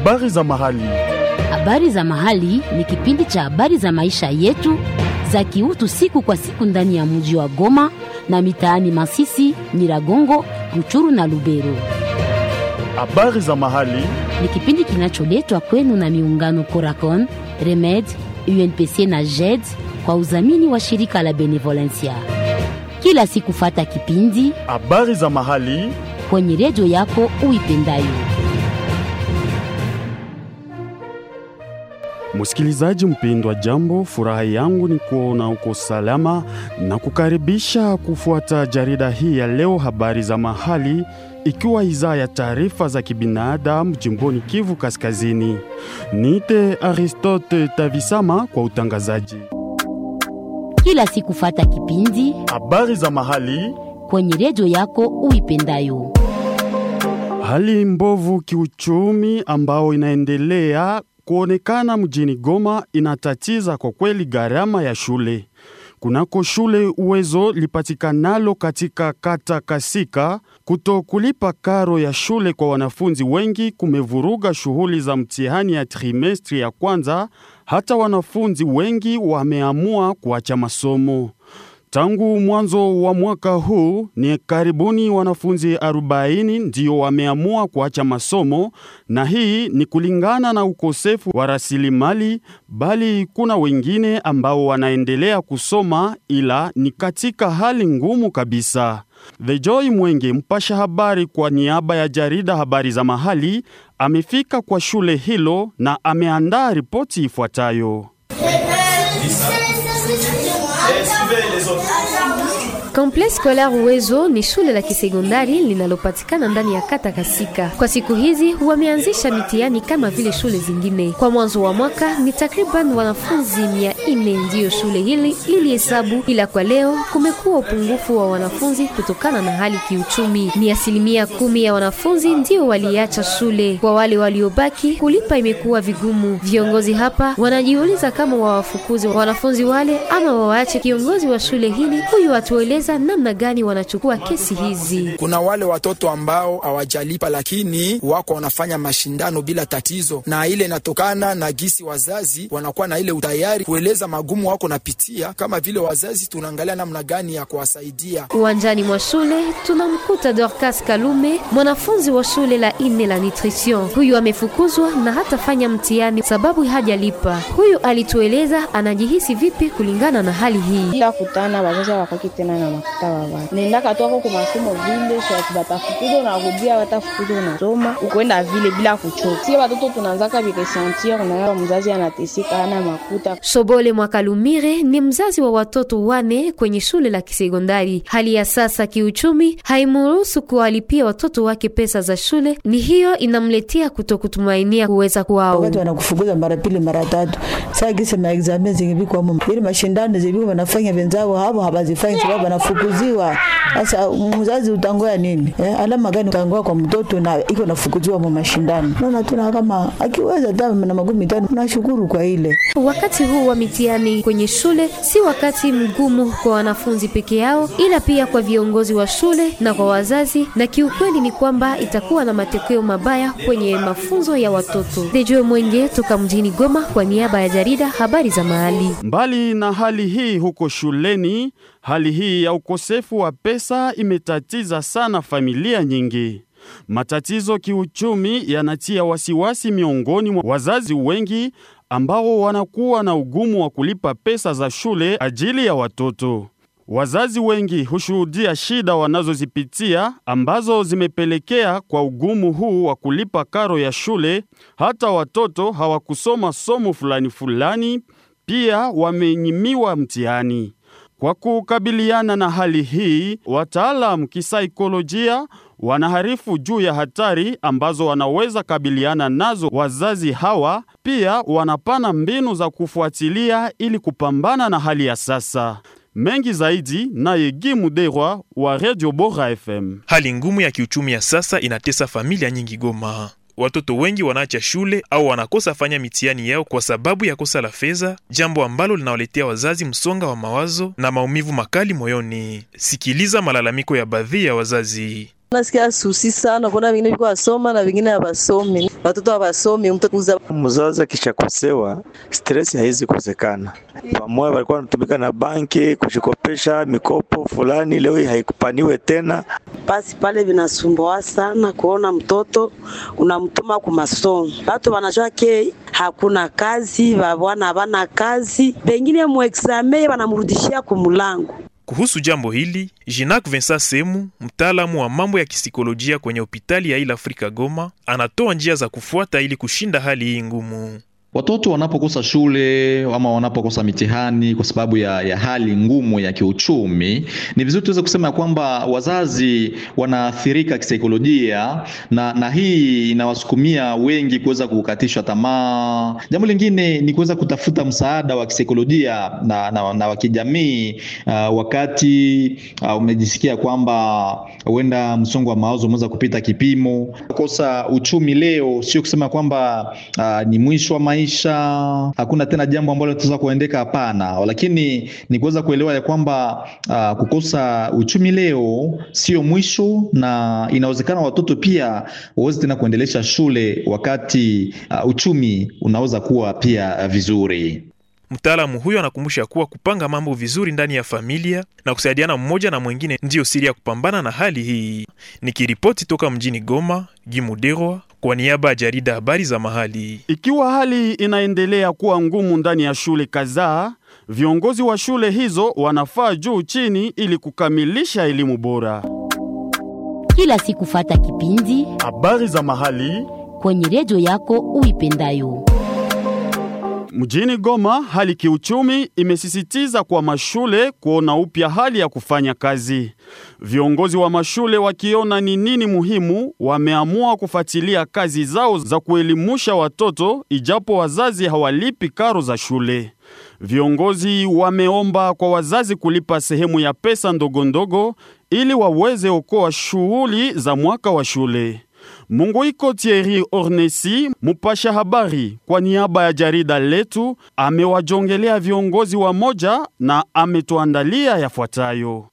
Habari za mahali. Habari za mahali ni kipindi cha habari za maisha yetu za kiutu siku kwa siku ndani ya mji wa Goma na mitaani Masisi, Nyiragongo, Ruchuru na Lubero. Habari za mahali. Ni kipindi kinacholetwa kwenu na miungano Coracon, Remed, UNPC na JED kwa udhamini wa shirika la Benevolencia. Kila siku fata kipindi Habari za mahali. kwenye redio yako uipendayo. Msikilizaji mpendwa, jambo, furaha yangu ni kuona uko salama na kukaribisha kufuata jarida hii ya leo, habari za mahali, ikiwa idhaa ya taarifa za kibinadamu jimboni Kivu Kaskazini. Niite Aristote Tavisama kwa utangazaji. Kila siku fata kipindi Habari za mahali. kwenye redio yako uipendayo. Hali mbovu kiuchumi ambao inaendelea kuonekana mjini Goma inatatiza kwa kweli gharama ya shule. Kunako shule Uwezo lipatikanalo katika kata Kasika, kuto kulipa karo ya shule kwa wanafunzi wengi kumevuruga shughuli za mtihani ya trimestri ya kwanza. Hata wanafunzi wengi wameamua kuacha masomo. Tangu mwanzo wa mwaka huu ni karibuni wanafunzi 40 ndio wameamua kuacha masomo, na hii ni kulingana na ukosefu wa rasilimali, bali kuna wengine ambao wanaendelea kusoma ila ni katika hali ngumu kabisa. The Joy Mwenge, mpasha habari kwa niaba ya jarida habari za mahali, amefika kwa shule hilo na ameandaa ripoti ifuatayo. Complexe Scolaire Uwezo ni shule la kisekondari linalopatikana ndani ya kata Kasika. Kwa siku hizi wameanzisha mitihani kama vile shule zingine. Kwa mwanzo wa mwaka ni takriban wanafunzi mia nne ndiyo shule hili lilihesabu, ila kwa leo kumekuwa upungufu wa wanafunzi kutokana na hali kiuchumi. Ni asilimia kumi ya wanafunzi ndio waliacha shule. Kwa wale waliobaki, kulipa imekuwa vigumu. Viongozi hapa wanajiuliza kama wawafukuze wanafunzi wale ama wawaache. Kiongozi wa shule hili huyu atueleza namna gani wanachukua kesi hizi. Kuna wale watoto ambao hawajalipa lakini wako wanafanya mashindano bila tatizo, na ile inatokana na gisi wazazi wanakuwa na ile utayari kueleza magumu wako napitia. Kama vile wazazi, tunaangalia namna gani ya kuwasaidia. Uwanjani mwa shule tunamkuta Dorcas Kalume, mwanafunzi wa shule la ine la nutrition. Huyu amefukuzwa na hatafanya mtihani sababu hajalipa. Huyu alitueleza anajihisi vipi kulingana na hali hii. ila kutana wazazi wakaki tena na makuta wawa nendaka twako ku masomo vile swati batafukuza na kudia batafukuza unasoma ukwenda vile bila kuchoka. Sie watoto tunaanzaka vikesentir na mzazi anateseka hana makuta Shobole Mwakalumire ni mzazi wa watoto wane kwenye shule la kisekondari. Hali ya sasa kiuchumi haimuruhusu kuwalipia watoto wake pesa za shule, ni hiyo inamletea kutokutumainia kuweza kwao. wakati wanakufukuza mara pili mara tatu saa gisi maexamen zingivikwamo ili mashindano ziviko wanafanya wenzao hapo hawazifanyi sababu wanafukuziwa. Sasa mzazi utangoya nini eh? alama gani utangoya kwa mtoto na iko nafukuziwa mu mashindano? Naona tuna kama akiweza hata na magumi tano, nashukuru kwa ile Wakati huu wa mitihani kwenye shule si wakati mgumu kwa wanafunzi peke yao, ila pia kwa viongozi wa shule na kwa wazazi, na kiukweli ni kwamba itakuwa na matokeo mabaya kwenye mafunzo ya watoto. Dejoe Mwenge toka mjini Goma kwa niaba ya jarida habari za mahali. Mbali na hali hii huko shuleni, hali hii ya ukosefu wa pesa imetatiza sana familia nyingi. Matatizo kiuchumi yanatia wasiwasi miongoni mwa wazazi wengi ambao wanakuwa na ugumu wa kulipa pesa za shule ajili ya watoto. Wazazi wengi hushuhudia shida wanazozipitia ambazo zimepelekea kwa ugumu huu wa kulipa karo ya shule. Hata watoto hawakusoma somo fulani fulani, pia wamenyimiwa mtihani. Kwa kukabiliana na hali hii, wataalamu kisaikolojia wanaharifu juu ya hatari ambazo wanaweza kabiliana nazo wazazi hawa. Pia wanapana mbinu za kufuatilia ili kupambana na hali ya sasa. Mengi zaidi naye Gimu Derwa wa Radio Bora FM. Hali ngumu ya kiuchumi ya sasa inatesa familia nyingi Goma. Watoto wengi wanaacha shule au wanakosa fanya mitihani yao kwa sababu ya kosa la fedha, jambo ambalo linawaletea wazazi msonga wa mawazo na maumivu makali moyoni. Sikiliza malalamiko ya baadhi ya wazazi. Nasikia susi sana, kuna vingine viko wasoma na vingine hawasomi. Watoto hawasomi, mtoto kuza mzazi akishakosewa stress haizi kosekana. Pamoja walikuwa wanatumika na banki kushikopesha mikopo fulani, leo hii haikupaniwe tena. Basi pale vinasumbua sana kuona mtoto unamtuma ku masomo, watu wanajua ke hakuna kazi, babwana habana kazi, pengine muexame wanamrudishia kumulango. Kuhusu jambo hili, Jinak Vincent Semu, mtaalamu wa mambo ya kisikolojia kwenye hospitali ya Ile Afrika Goma, anatoa njia za kufuata ili kushinda hali hii ngumu. Watoto wanapokosa shule ama wanapokosa mitihani kwa sababu ya, ya hali ngumu ya kiuchumi, ni vizuri tuweze kusema ya kwamba wazazi wanaathirika kisaikolojia, na, na hii inawasukumia wengi kuweza kukatishwa tamaa. Jambo lingine ni kuweza kutafuta msaada wa kisaikolojia na, na, na wa kijamii uh, wakati uh, umejisikia kwamba huenda msongo wa mawazo umeweza kupita kipimo. Kukosa uchumi leo sio kusema kwamba uh, ni mwisho wa maisha, hakuna tena jambo ambalo tunaweza kuendeka. Hapana, lakini ni kuweza kuelewa ya kwamba uh, kukosa uchumi leo sio mwisho, na inawezekana watoto pia waweze tena kuendelesha shule wakati uh, uchumi unaweza kuwa pia uh, vizuri. Mtaalamu huyo anakumbusha kuwa kupanga mambo vizuri ndani ya familia na kusaidiana mmoja na mwingine ndiyo siri ya kupambana na hali hii. Nikiripoti toka mjini Goma, Gimuderwa kwa niaba ya jarida habari za mahali. Ikiwa hali inaendelea kuwa ngumu ndani ya shule kadhaa, viongozi wa shule hizo wanafaa juu chini ili kukamilisha elimu bora. Kila siku fata kipindi Habari za mahali kwenye redio yako uipendayo. Mjini Goma, hali kiuchumi imesisitiza kwa mashule kuona upya hali ya kufanya kazi. Viongozi wa mashule wakiona ni nini muhimu, wameamua kufuatilia kazi zao za kuelimusha watoto, ijapo wazazi hawalipi karo za shule. Viongozi wameomba kwa wazazi kulipa sehemu ya pesa ndogo ndogo ili waweze okoa shughuli za mwaka wa shule. Munguiko Thierry Ornesi, mupasha habari kwa niaba ya jarida letu, amewajongelea viongozi wa moja na ametuandalia yafuatayo.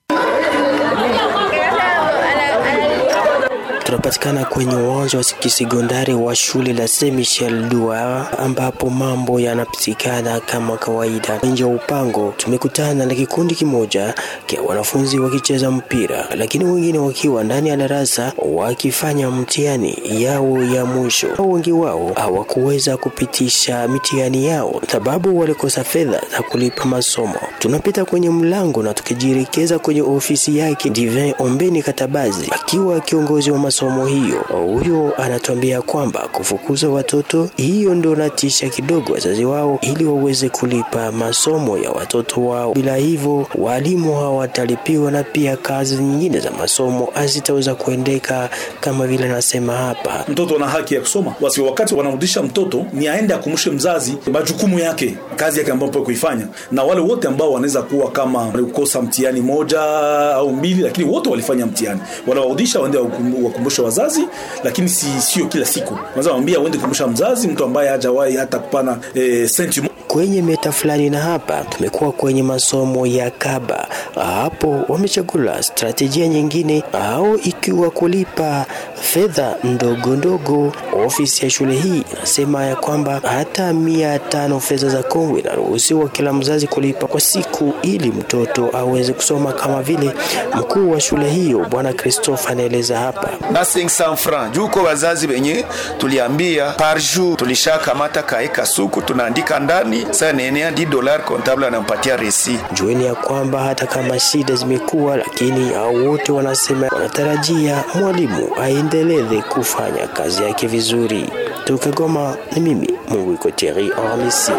Tunapatikana kwenye uwanja wa kisekondari wa shule la Saint Michel Dua ambapo mambo yanapitikana kama kawaida. Nje ya upango tumekutana na kikundi kimoja kia wanafunzi wakicheza mpira, lakini wengine wakiwa ndani ya darasa wakifanya mtihani yao ya mwisho. Wengi wao hawakuweza kupitisha mitihani yao sababu walikosa fedha za kulipa masomo. Tunapita kwenye mlango na tukijielekeza kwenye ofisi yake Divin Ombeni Katabazi akiwa kiongozi wa masomo hiyo. Huyo anatuambia kwamba kufukuza watoto hiyo ndo natisha kidogo wazazi wao ili waweze kulipa masomo ya watoto wao. Bila hivyo walimu hawatalipiwa na pia kazi nyingine za masomo hazitaweza kuendeka kama vile nasema hapa. Mtoto ana haki ya kusoma, basi wakati wanarudisha mtoto ni aende akumbushe mzazi majukumu yake, kazi yake ambayo kuifanya, na wale wote ambao wanaweza kuwa kama walikosa mtihani moja au mbili, lakini wote walifanya mtihani, wanawarudisha waende wakumbushe wazazi, lakini si sio kila siku. Unaweza mwambia uende kumbusha mzazi, mtu ambaye hajawahi hata kupana e, senti kwenye meta fulani. Na hapa tumekuwa kwenye masomo ya kaba, hapo wamechagula strategia nyingine au ikiwa kulipa fedha ndogo ndogo. Ofisi ya shule hii inasema ya kwamba hata mia tano fedha za Kongo inaruhusiwa kila mzazi kulipa kwa siku ili mtoto aweze kusoma, kama vile mkuu wa shule hiyo Bwana Christophe anaeleza hapa na 500 francs juu kwa wazazi wenye tuliambia par jour tulishakamata kaeka suku tunaandika ndani sasa nenea 10 dollars comptable anampatia resi. Jueni ya kwamba hata kama shida zimekuwa, lakini hao wote wanasema wanatarajia mwalimu aendeleze kufanya kazi yake vizuri. Toka Goma ni mimi Mungu iko Thierry Ormisi.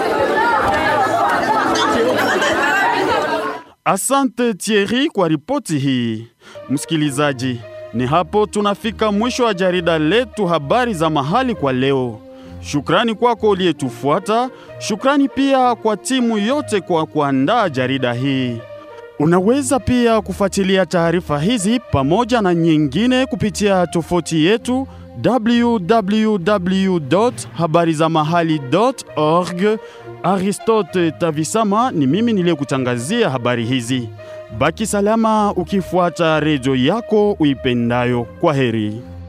Asante Thierry kwa ripoti hii. Msikilizaji, ni hapo tunafika mwisho wa jarida letu habari za mahali kwa leo. Shukrani kwako uliyetufuata. Shukrani pia kwa timu yote kwa kuandaa jarida hii. Unaweza pia kufuatilia taarifa hizi pamoja na nyingine kupitia tofuti yetu www.habarizamahali.org. Aristote Tavisama ni mimi niliyekutangazia habari hizi. Baki salama ukifuata redio yako uipendayo. Kwa heri.